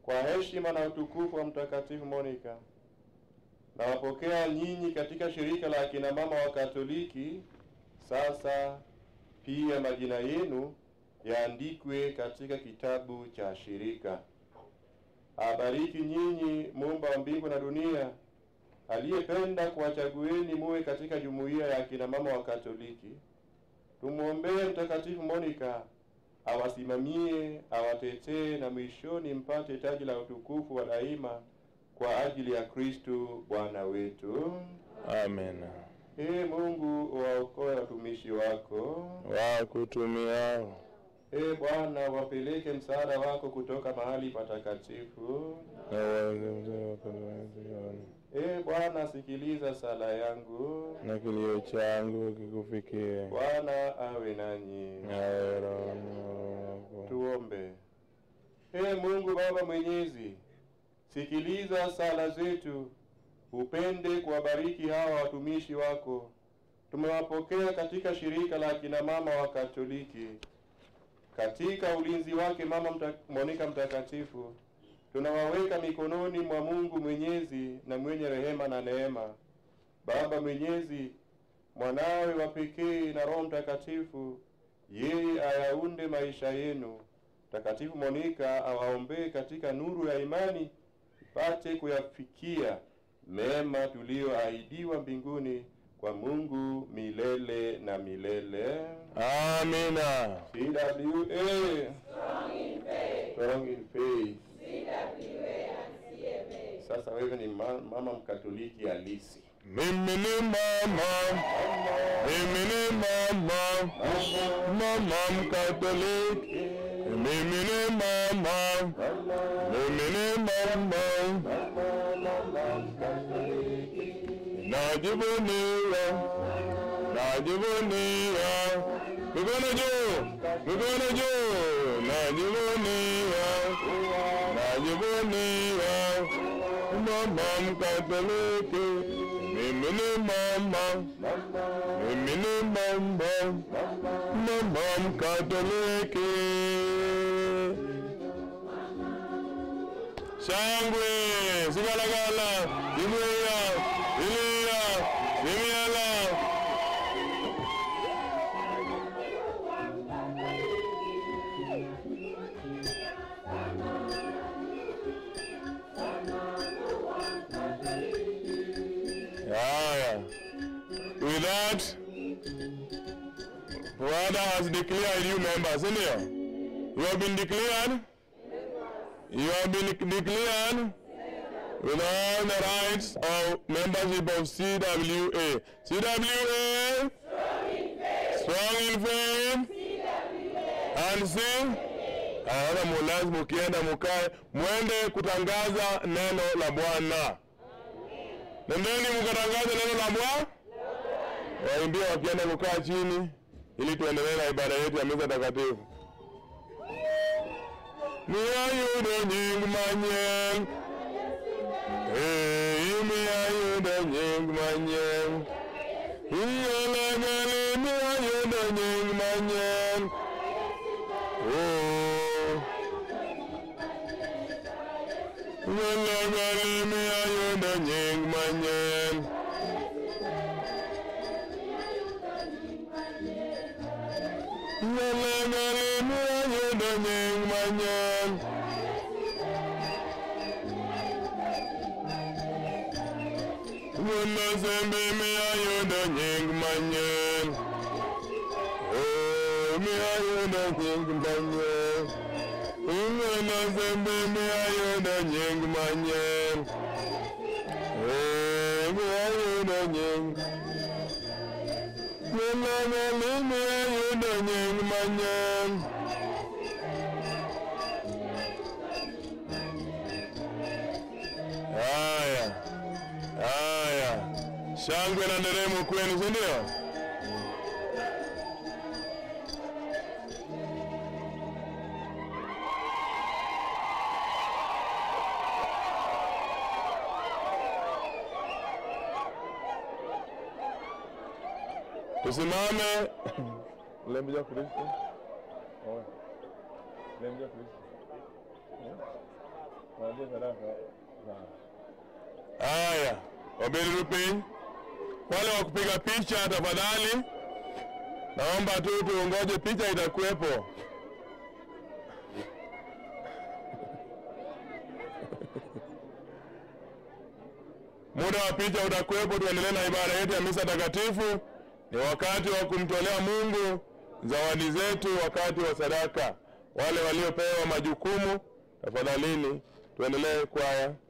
kwa heshima na utukufu wa Mtakatifu Monica, nawapokea nyinyi katika shirika la akina mama wa Katoliki. Sasa pia majina yenu yaandikwe katika kitabu cha shirika. Abariki nyinyi Muumba wa mbingu na dunia, aliyependa kuwachagueni muwe katika jumuiya ya akina mama wa Katoliki. Tumwombee Mtakatifu Monica awasimamie, awatetee na mwishoni mpate taji la utukufu wa daima kwa ajili ya Kristu Bwana wetu. Amen. Ee Mungu, waokoe watumishi wako. Wakutumiao Ee Bwana, wapeleke msaada wako kutoka mahali patakatifu. na wazioni Ee Bwana, sikiliza sala yangu. na kilio changu kikufikie, Bwana awe nanyi. nawe rohoni mwako. Tuombe. Ee Mungu Baba Mwenyezi, sikiliza sala zetu, upende kuwabariki hawa watumishi wako. Tumewapokea katika shirika la akina mama wa Katoliki. Katika ulinzi wake Mama mta, Monica mtakatifu, tunawaweka mikononi mwa Mungu Mwenyezi na mwenye rehema na neema. Baba Mwenyezi, mwanawe wa pekee na Roho Mtakatifu, yeye ayaunde maisha yenu. Mtakatifu Monica awaombee katika nuru ya imani, ipate kuyafikia mema tuliyoahidiwa mbinguni kwa Mungu milele na milele. Amina. CWA Strong in faith. Sasa wewe ni ma- mama mkatoliki halisi. Mimi ni mama, mimi ni mama, mama mkatoliki. Mimi ni mama, mimi ni mama, najivunia, najivunia. Mikono juu, mikono juu, najivunia, najivunia mama mkatoliki, mimi ni mama, mimi ni mama, mama mkatoliki. Shangwe, sigalagala, imuya, iliya, imiala. Haya. With that, Father has declared you members, isn't it? You have been declared? You have been declared with all the rights of membership of CWA. CWA? Strong in faith. And see? Aona mulazima ukienda mukae mwende kutangaza neno la Bwana. Nendeni mkatangaze neno la Bwana. Waimbie wakienda kukaa chini ili tuendelee na ibada yetu ya misa takatifu. Ni ayudo nying manyien. Eh, imi ayudo nying manyien. Iyolegeli mi ayudo nying manyien. Oh. Iyolegeli mi ayudo nying manyien. Iyolegeli mi ayudo nying manyien. Wuono sembe mi ayudo nying manyien. Oh, mi ayudo nying manyien. Wuono sembe mi ayudo nying manyien. Oh, mi ayudo nying. Wuono mi ayudo nying manyien. Haya. Haya, shangwe na nderemo kwenu, si ndio? Tusimame. Lemja Kristo. Oe. Lemja Kristo. Haya, wabili rupin. Wale wa kupiga picha tafadhali, naomba tu tuongoje, picha itakuwepo. Muda wa picha utakuwepo, tuendelee na ibada yetu ya misa takatifu. Ni wakati wa kumtolea Mungu zawadi zetu, wakati wa sadaka. Wale waliopewa majukumu, tafadhalini tuendelee kwaya.